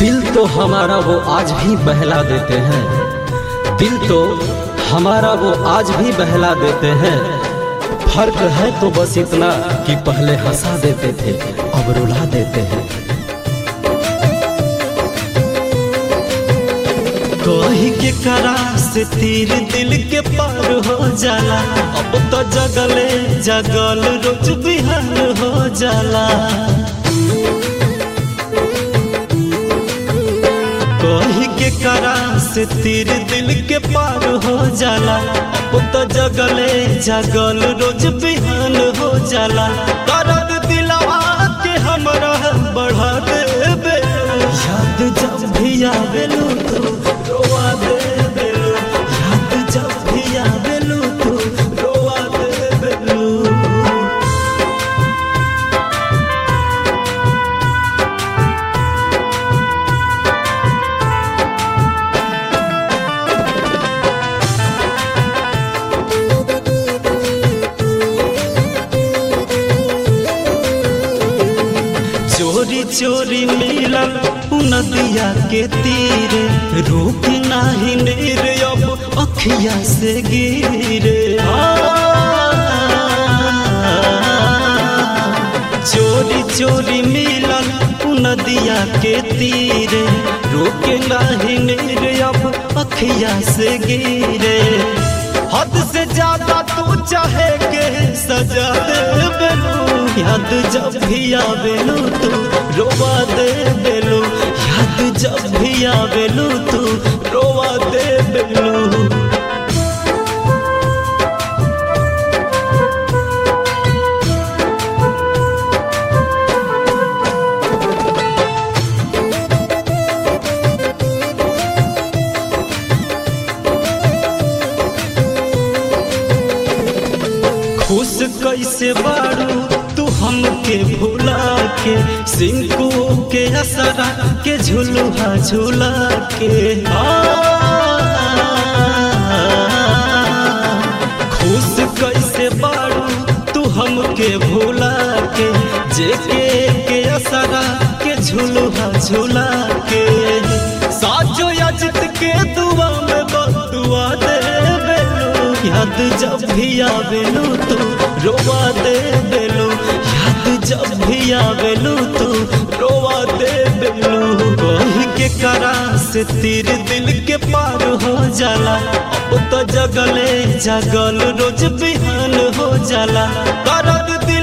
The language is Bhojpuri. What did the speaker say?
दिल तो हमारा वो आज भी बहला देते हैं दिल तो हमारा वो आज भी बहला देते हैं फर्क है तो बस इतना कि पहले हंसा देते थे अब रुला देते हैं कही के करा से तीर दिल के पार हो जाला अब तो जगले जगल रोज बिहान हो जाला कही के करा से तीर दिल के पार हो जाला अब तो जगले जगल रोज बिहान हो जाला दर्द दिलवा के हमरा बढ़ा देबे याद जब भी आवेलू तू रोवा देबेलू याद जब भी आवेलू तू रोवा देबेलू चोरी चोरी मिलल नदिया के तीरे रुक नाही नीर अब अखिया से गिरे चोरी चोरी मिलल नदिया के तीरे रुक नाही नीर अब अखिया से गिरे हद से ज्यादा तू चाहे के सजा दे बेलू याद जब भी आवेलू तू रोवा दे बेलू याद जब भी आवेलू तू रोवा दे बेलू खुश कैसे बारू तू हमके भुला के सिंकू के असरा के झुलुहा झुला के आ, खुश कैसे बारू तू हमके भुला के जेके के असरा के झुलुहा झुला के साजो अजित के दुआ में बदुआ दे बेलू याद जब भी आवेलू तू रोवा दे बेलू याद जब भी आवेलू तू रोवा दे बेलू कही के करा से तीर दिल के पार हो जाला अब तो जगले जगल रोज बिहान हो जाला दर्द दिल